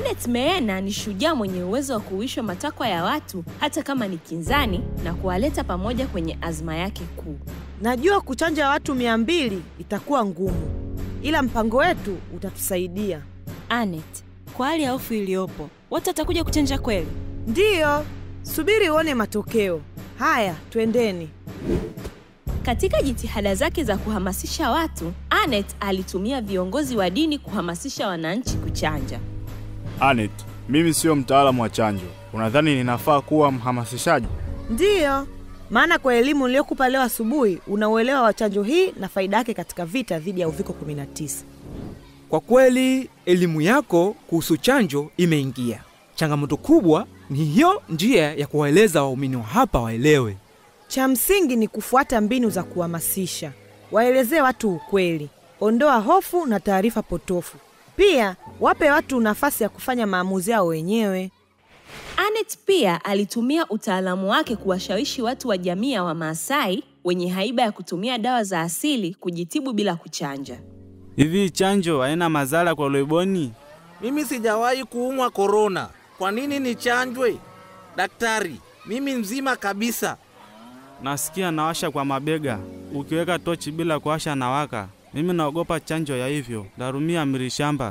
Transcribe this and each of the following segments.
Anet Meena ni shujaa mwenye uwezo wa kuishwa matakwa ya watu hata kama ni kinzani na kuwaleta pamoja kwenye azma yake kuu. Najua kuchanja watu mia mbili itakuwa ngumu, ila mpango wetu utatusaidia. Anet, kwa hali ya hofu iliyopo, watu watakuja kuchanja kweli? Ndiyo, subiri uone matokeo. Haya, twendeni. Katika jitihada zake za kuhamasisha watu, Anet alitumia viongozi wa dini kuhamasisha wananchi kuchanja. Anet, mimi sio mtaalamu wa chanjo. Unadhani ninafaa kuwa mhamasishaji? Ndiyo, maana kwa elimu niliyokupa leo asubuhi unauelewa wa chanjo hii na faida yake katika vita dhidi ya uviko 19. Kwa kweli elimu yako kuhusu chanjo imeingia. Changamoto kubwa ni hiyo njia ya kuwaeleza waumini wa hapa waelewe. Cha msingi ni kufuata mbinu za kuhamasisha, waelezee watu ukweli, ondoa hofu na taarifa potofu. Pia wape watu nafasi ya kufanya maamuzi yao wenyewe. Anet pia alitumia utaalamu wake kuwashawishi watu wa jamii ya Wamaasai wenye haiba ya kutumia dawa za asili kujitibu bila kuchanja. Hivi chanjo haina madhara kwa loiboni? Mimi sijawahi kuumwa korona, kwa nini nichanjwe? Daktari, mimi mzima kabisa. Nasikia nawasha kwa mabega, ukiweka tochi bila kuwasha nawaka. Mimi naogopa chanjo ya hivyo, darumia mirishamba.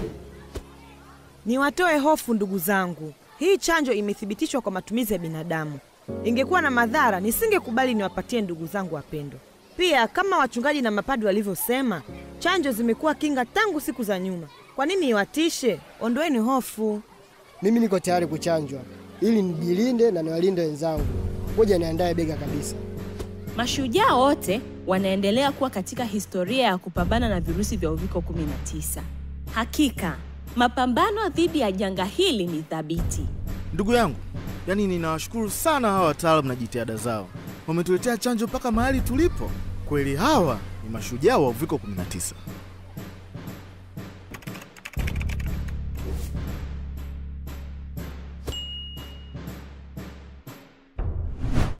Niwatoe hofu ndugu zangu, hii chanjo imethibitishwa kwa matumizi ya binadamu. Ingekuwa na madhara, nisingekubali niwapatie ndugu zangu wapendwa. Pia kama wachungaji na mapadri walivyosema, chanjo zimekuwa kinga tangu siku za nyuma. Kwa nini iwatishe? Ondoeni hofu. Mimi niko tayari kuchanjwa ili nijilinde na niwalinde wenzangu. Ngoja niandaye bega kabisa. Mashujaa wote wanaendelea kuwa katika historia ya kupambana na virusi vya uviko 19. Hakika mapambano dhidi ya janga hili ni thabiti. Ndugu yangu, yaani ninawashukuru sana hawa wataalamu na jitihada zao. Wametuletea chanjo mpaka mahali tulipo. Kweli hawa ni mashujaa wa uviko 19.